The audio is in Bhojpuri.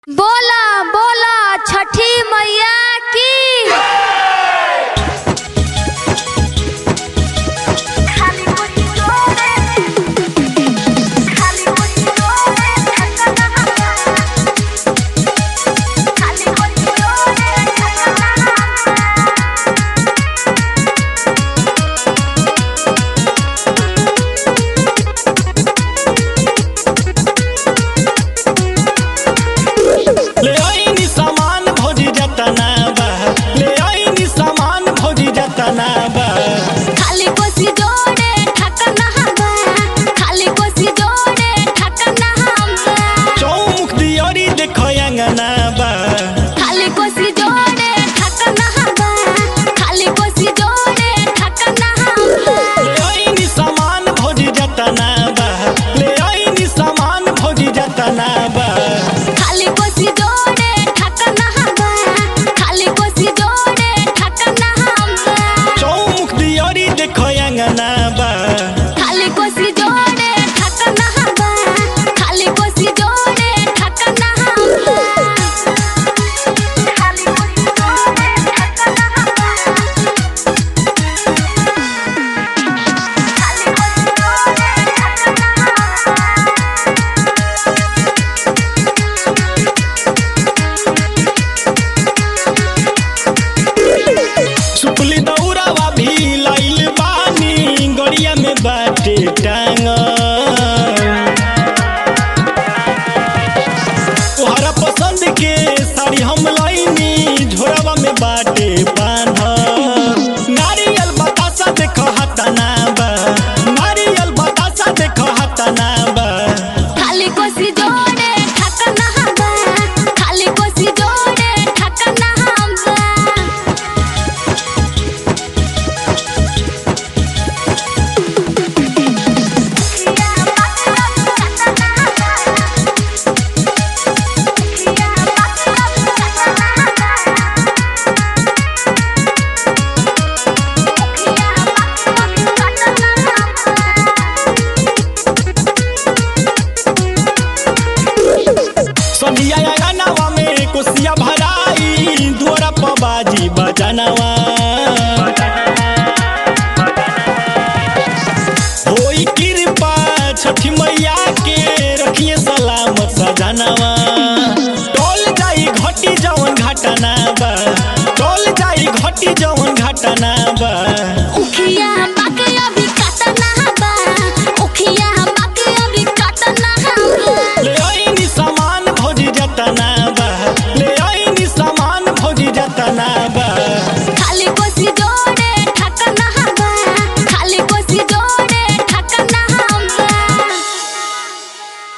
बोला बोला छठी मैया की ले आईनी सामान भौजी जतना बा ले आईनी सामान भौजी जतना बा खाली कोसी जोड़े ठकना हवा खाली कोसी जोड़े ठकना हवा चौमुख दियोरी देखो अंगना बा खाली कोसी जोड़े ठकना हवा खाली कोसी जोड़े ठकना हवा ले आईनी सामान भौजी जतना बा ले आईनी सामान भौजी जतना बा खाली कोसी जोड़े ठकना हवा खाली कोसी जोड़े ठकना हवा चौमुख दियोरी देखो अंगना बा खाली कोसी जोड़े ठकना हवा खाली कोसी जोड़े ठकना हवा खाली कोसी जोड़े ठकना हवा खाली कोसी जोड़े ठकना हवा सुपली दौरावा भी लाइल बानी गड़िया में बाटे टांग तोहरा पसंद के साड़ी हम लाइनी झोरावा में बाटे